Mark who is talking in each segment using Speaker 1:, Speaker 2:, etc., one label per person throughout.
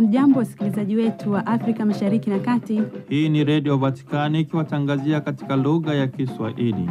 Speaker 1: Hamjambo, wasikilizaji wetu wa Afrika Mashariki na Kati.
Speaker 2: Hii ni Redio Vatikani ikiwatangazia katika lugha ya Kiswahili.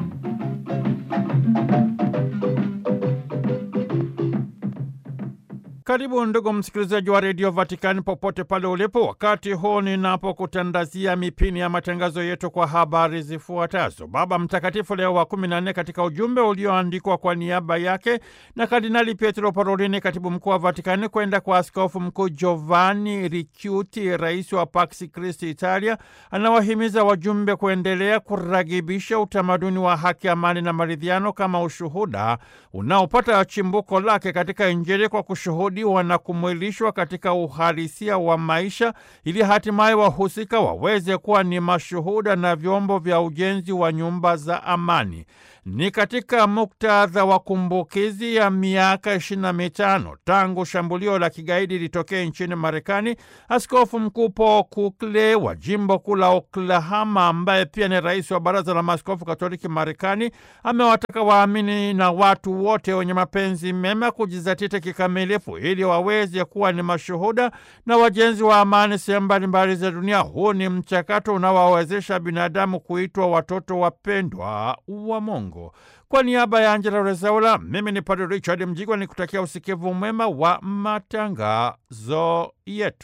Speaker 2: Karibu ndugu msikilizaji wa redio Vatikani popote pale ulipo, wakati huu ninapokutandazia mipini ya matangazo yetu kwa habari zifuatazo. Baba Mtakatifu Leo wa kumi na nne katika ujumbe ulioandikwa kwa niaba yake na Kardinali Pietro Parolini, katibu mkuu wa Vatikani, kwenda kwa askofu mkuu Giovanni Ricciuti, rais wa Pax Christi Italia, anawahimiza wajumbe kuendelea kuragibisha utamaduni wa haki, amani na maridhiano kama ushuhuda unaopata chimbuko lake katika Injili kwa kushuhudia na kumwilishwa katika uhalisia wa maisha ili hatimaye wahusika waweze kuwa ni mashuhuda na vyombo vya ujenzi wa nyumba za amani. Ni katika muktadha wa kumbukizi ya miaka ishirini na mitano tangu shambulio la kigaidi litokee nchini Marekani, askofu mkuu Paul Kukle wa jimbo kuu la Oklahoma, ambaye pia ni rais wa baraza la maaskofu Katoliki Marekani, amewataka waamini na watu wote wenye mapenzi mema kujizatiti kikamilifu ili waweze kuwa ni mashuhuda na wajenzi wa amani sehemu mbalimbali za dunia. Huu ni mchakato unaowawezesha binadamu kuitwa watoto wapendwa wa Mungu. Kwa niaba ya Angela Rezaula, mimi ni Padre Richard Mjigwa ni kutakia usikivu mwema wa matangazo yetu.